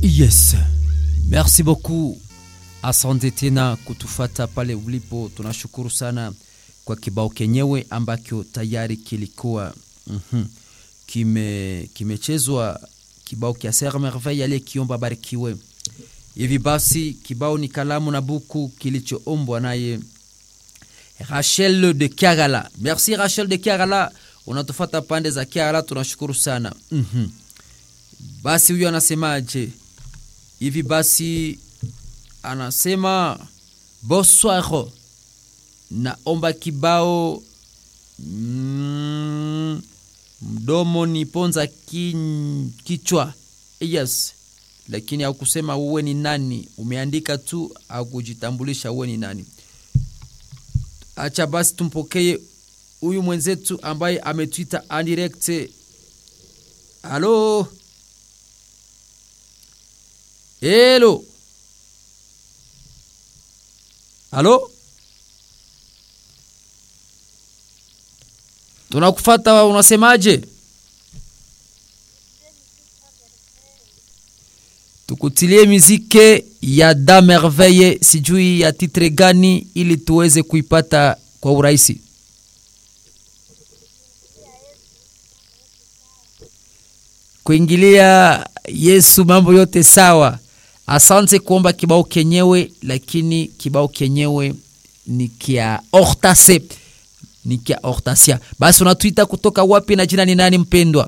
Yes, merci beaucoup. Asante tena kutufata pale ulipo, tunashukuru sana kwa kibao kenyewe ambacho tayari kilikuwa mm -hmm. kime kimechezwa kibao kia Sere Merveille aliyekiomba barikiwe. Hivi basi kibao ni kalamu na buku kilichoombwa naye Rachel de Kiagala. Merci Rachel de Kiagala, unatufata pande za Kiagala, tunashukuru sana mm -hmm. Basi huyo anasemaje? Hivi basi anasema bonsoir, naomba kibao mm, mdomo ni ponza kin, kichwa yes, lakini haukusema uwe ni nani, umeandika tu akujitambulisha uwe ni nani. Acha basi tumpokee huyu mwenzetu ambaye ametwita direct. Halo, helo, halo, tunakufata, unasemaje? Tukutilie mizike ya Da Merveille, sijui ya titre gani, ili tuweze kuipata kwa urahisi. Kuingilia Yesu, mambo yote sawa. Asante kuomba kibao kenyewe, lakini kibao kenyewe ni kia Hortase, ni kia Hortasia. Basi unatuita kutoka wapi na jina ni nani mpendwa?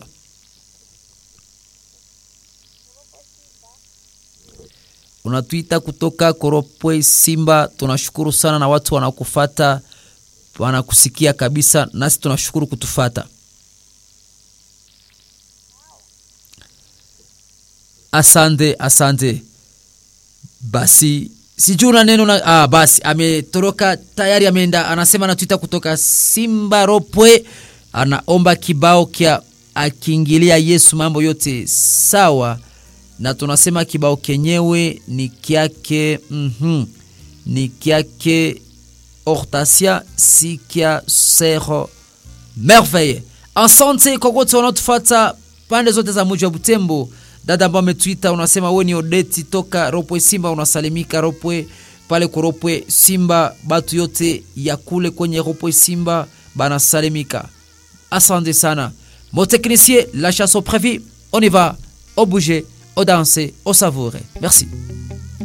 unatuita kutoka Koropwe Simba. Tunashukuru sana na watu wanakufata wanakusikia kabisa, nasi tunashukuru kutufata. Asante, asante. Basi sijui una neno na ah, basi ametoroka tayari, ameenda. Anasema anatuita kutoka Simba Ropwe, anaomba kibao kya akiingilia Yesu, mambo yote sawa na tunasema kibao kenyewe ni kyake mm -hmm. ni kyake Hortasia si kya Sere Merveille. Asante kwa wote wanaotufata pande zote za mji wa Butembo. Dada ambao ametwita unasema wewe ni Odeti toka Ropwe Simba, unasalimika Ropwe pale kwa Ropwe Simba, batu yote ya kule kwenye Ropwe Simba banasalimika. Asante sana mon technicien, la chanson prévue, on y va, au bouger au danser, au savourer. Merci.